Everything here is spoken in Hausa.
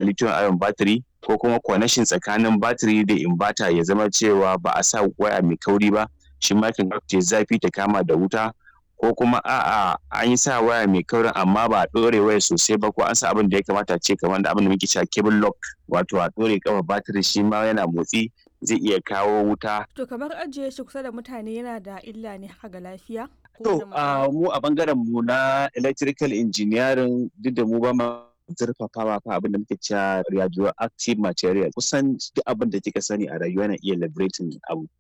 lithium ion battery ko kuma connection tsakanin battery da inverter ya zama cewa ba a sa waya mai kauri ba shi ma yakan ta zafi ta kama da wuta ko kuma a'a an yi sa waya mai kaurin amma ba a ɗore wayar sosai ba ko an sa abin da ya kamata a ce kamar da abin da muke cewa cable lock wato a ɗore ƙafar battery shi ma yana motsi zai iya kawo wuta. To kamar ajiye shi kusa da mutane yana da illa ne haka ga lafiya? To mu a bangaren mu na electrical engineering duk da mu ba ma zurfafawa fa abin da muke cewa radioactive material kusan duk abin da kika sani a rayuwa na iya liberating abu